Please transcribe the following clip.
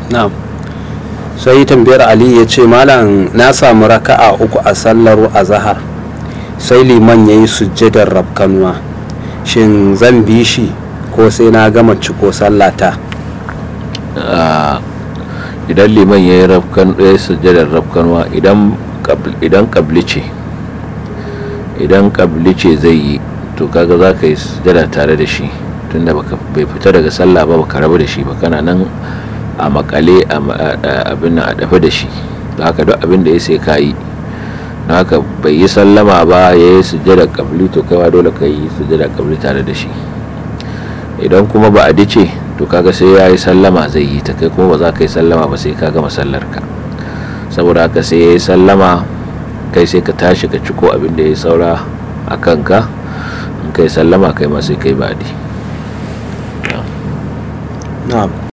na'am sai tambayar ali ya ce malam na samu raka'a uku a sallar azahar sai liman ya yi sujjadar rabkanuwa shin zan bi shi ko sai na gama ciko sallata Ah, idan liman ya yi rafkan ya yi sujjadar rafkanwa idan qabl- idan kabli ce idan kabli ce zai yi to kaga za ka yi sujjada tare da shi tunda baka bai fita daga sallah ba baka rabu da shi ba kana nan a makale a ma- a- a- abin nan a dafe da shi da haka duk abin da ya sai ka yi don haka bai yi sallama ba ya yi sujjada kabli to kaiwa dole ka yi sujjada kabli tare da shi idan kuma ba a dice to kaga sai ya yi sallama zai yi ta kai kuma ba za ka yi sallama ba sai ka gama sallar ka saboda haka sai ya yi sallama kai sai ka tashi ka ciko abin da ya saura a kanka in kai sallama kai ma sai kai baɗi na'am